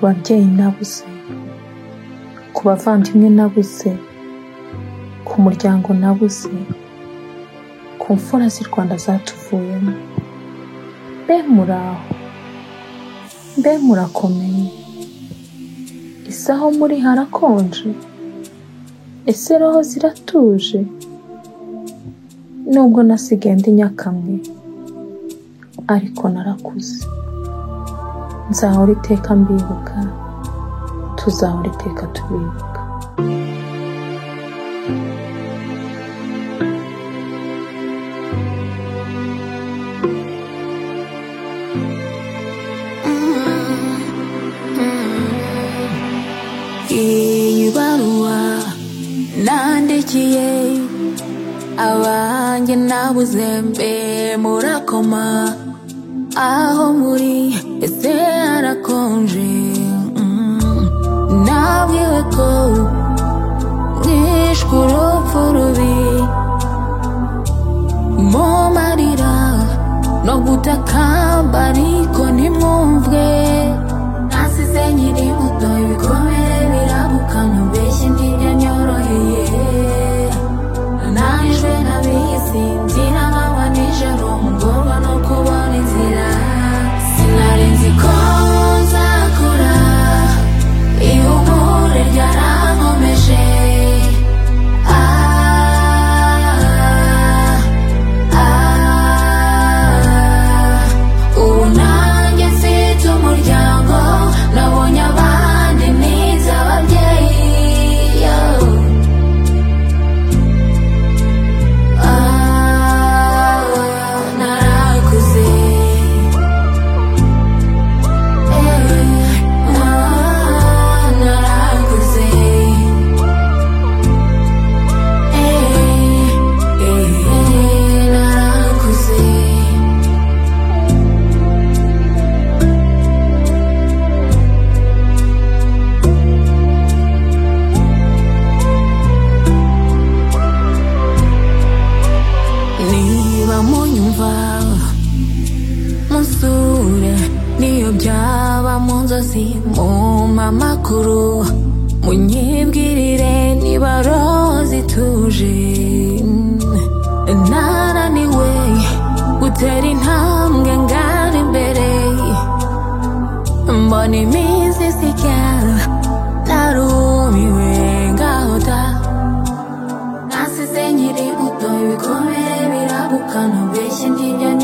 babyeyi nabuze, ku bavandimwe nabuze, ku muryango nabuze, ku mfura z'i Rwanda zatuvuyemo, mbe muraho, mbe murakomeye, ese aho muri harakonje, ese roho ziratuje, nubwo nasigaye ndi nyakamwe, ariko narakuze, nzahora iteka mbibuka, tuzahora iteka tubibuka. iyi baruwa nandikiye abanjye nabuze mbe murakoma aho muri ese harakonje Mm. nabwiwe ko nishwe urupfu rubi mumarira no gutaka ariko ntimwumvwe nasize nkiri muto ibikomere birabuka mubeshye ndinya nyoroheye najwe nabisi mbyina manywa nijoro mugorwa no kubona inzira sinari nzi ko nzakura ihumure ryarankomeje Ah, ah, ubu nanjye mfite umuryango nabonye abandi nize ababyeyi yo. Ah, narakuze. Eh, ah, narakuze. Eh, eh, narakuze. niba munyumva musure niyo byaba mu nzozi mumpa amakuru munyibwirire niba roho zituje naraniwe gutera intambwe ngana imbere mbona iminsi isiga narumiwe ngahota nasize nkiri muto ibikomere birabuka ntubeshye ndinya